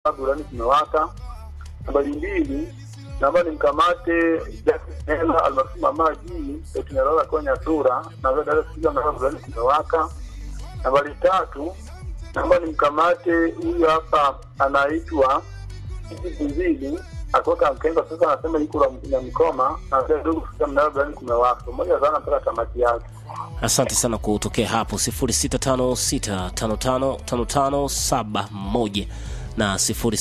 burudani kumewaka. Nambari mbili, naomba nimkamate Nela almaarufu Mama G Etinalola kwenye sura na vile dada sikiza mnara burudani kumewaka. Nambari tatu, naomba nimkamate huyu hapa anaitwa Buzili akuweka Mkemba, sasa anasema yuko na Mkoma na vile dogo sikiza mnara burudani kumewaka. Pamoja sana mpaka tamati yake. Asante sana kutokea hapo 0656555571 na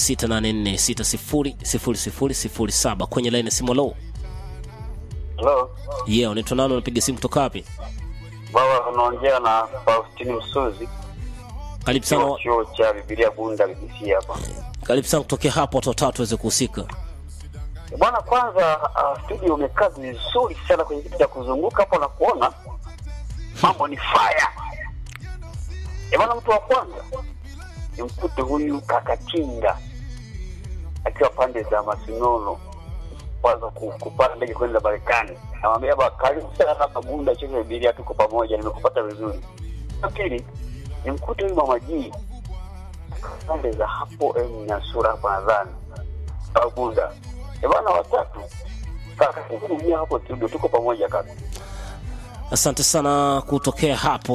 0684600007 kwenye laini ya simu. Lo, Halo, yeah, unaitwa nani? Unapiga simu kutoka wapi? baba, unaongea na Faustini Msuzi, Karibu sana, chuo chuo cha Biblia Bunda BBC hapa. karibu sana kutokea hapo, watu watatu waweze kuhusika. Bwana, kwanza uh, studio umekaa vizuri sana kwenye kitu cha kuzunguka hapo na kuona mambo ni fire. Eh, bwana, mtu wa kwanza ni mkute huyu Kakatinga akiwa pande za Masinono, kwanza ku- kupanda ndege kwenda Marekani. Namwambia baba, karibu sana hapa Bunda, chuo cha Biblia, tuko pamoja, nimekupata vizuri. La pili ni mkute huyu mama G pande za hapo em, Nyasura hapa nadhani au Bunda. Eh, bwana, watatu kaka kuhudumia hapo studio, tuko pamoja kaka. Asante sana kutokea hapo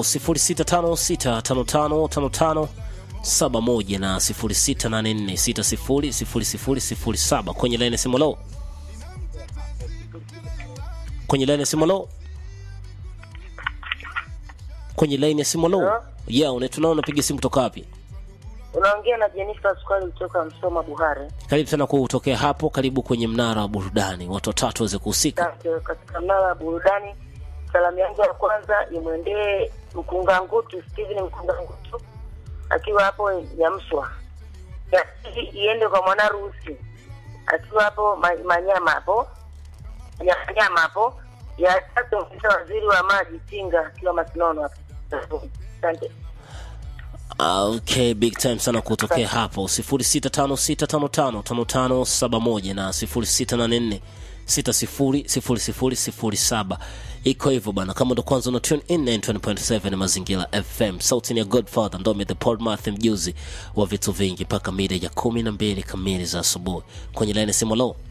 0656555571 na 0684600007 kwenye laini ya simu. Lo, kwenye laini ya simu. Lo, kwenye laini ya simu. Lo, yeah, unaitwa nani? Unapiga simu kutoka wapi? Unaongea na Jennifer Sukari kutoka Msoma Buhare. Karibu sana kutokea hapo, karibu kwenye mnara wa burudani, watu watatu waweze kuhusika. Asante. Katika mnara wa burudani, salamu yangu ya kwanza imwendee Mkungangutu, Steven Mkungangutu akiwa hapo Nyamswa. Ya pili iende kwa Mwanaruhusi akiwa hapo Ma- Manyama hapo Manyama hapo. Ya tatu mfisa waziri wa maji Tinga akiwa Masinono hapo. Asante. Ah, Okay, big time sana kutokea hapo 0656555571 na 0684600007 iko hivyo bana kama ndo kwanza una tune in 920.7 mazingira fm sauti ni ya godfather ndome the podmath mjuzi wa vitu vingi mpaka mida ya kumi na mbili kamili za asubuhi kwenye laini ya simu lo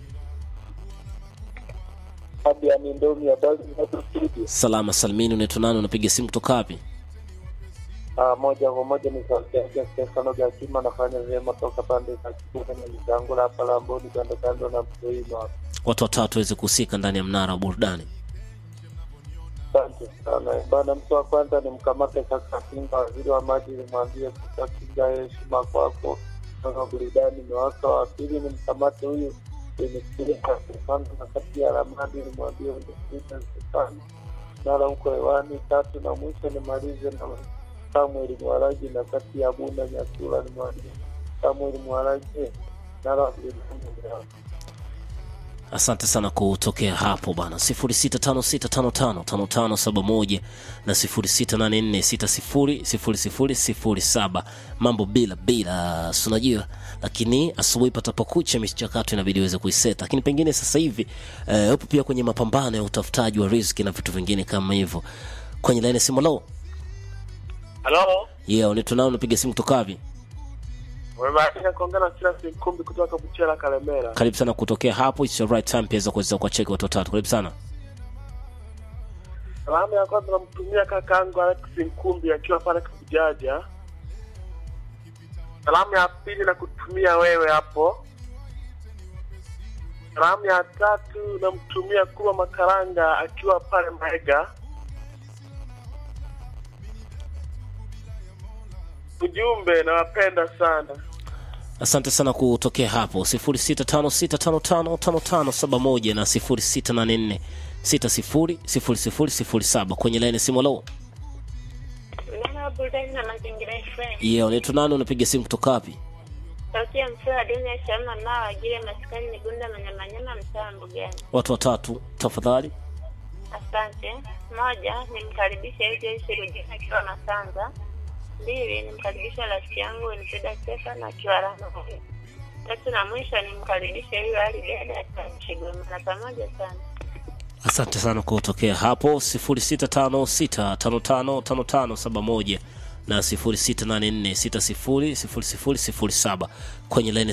Hadi ya mindomi ya bali na studio. salama salmini unaitwa nani unapiga simu kutoka wapi Ah, moja kwa moja ni sauti yake Stefano Gakima anafanya vyema toka pande za Kibuga na Mizangu hapa Lamboni kando kando na Mtoino hapa. watu watatu waweze kuhusika ndani ya mnara wa burudani Asante sana bana. Mtu wa kwanza ni mkamate kaka Kinga, waziri wa maji, nimwambie kaka Kinga, heshima kwako kama burudani imewaka. Wa pili ni mkamate huyu Demetria Stefano na kati ya Ramadi, nimwambie Demetria Stefano nara huko hewani. Tatu na mwisho nimalize na Samuel Mwaraji na kati ya Bunda Nyasura, nimwambie Samuel Mwaraji nara burudani imewaka. asante sana kutokea hapo bana 0656555571 na 0684600007 mambo bila bila si unajua lakini asubuhi patapokucha michakato inabidi iweze kuiseta lakini pengine sasa hivi eh, upo pia kwenye mapambano ya utafutaji wa riziki na vitu vingine kama hivyo kwenye laini ya simu lo Halo, yeah unaitwa nao unapiga simu kutoka wapi umebahatika kuongea na Silas Mkumbi kutoka Buchera Kalemera. karibu sana kutokea hapo it's your right time pia za kuweza kuwacheki watu watatu karibu sana Salamu ya kwanza namtumia kakaangu Alex Mkumbi akiwa pale Kabujaja. Salamu ya pili na kutumia wewe hapo. Salamu ya tatu namtumia Kuba Makaranga akiwa pale Maega. Ujumbe, nawapenda sana. asante sana kutokea hapo 0656555571 na 0684600007 kwenye laini ya simu lo Mnara wa burudani na mazingira FM. yeah unaitwa nani unapiga simu kutoka wapi Sauti ya msee wa dunia Sharma mnao wajiri maskani Migunda Manyamanyama mtaa wa Mbugani. watu watatu tafadhali Asante. Moja, nimkaribishe yule Joyce Rujina akiwa Masanza. Mbili, nimkaribishe rafiki yangu Winfrida Stefan akiwa Rama. Tatu na mwisho nimkaribishe yule Ali Dede akiwa Mchigoma. Na pamoja sana. asante sana kutokea hapo 0656555571 na 0684600007 kwenye laini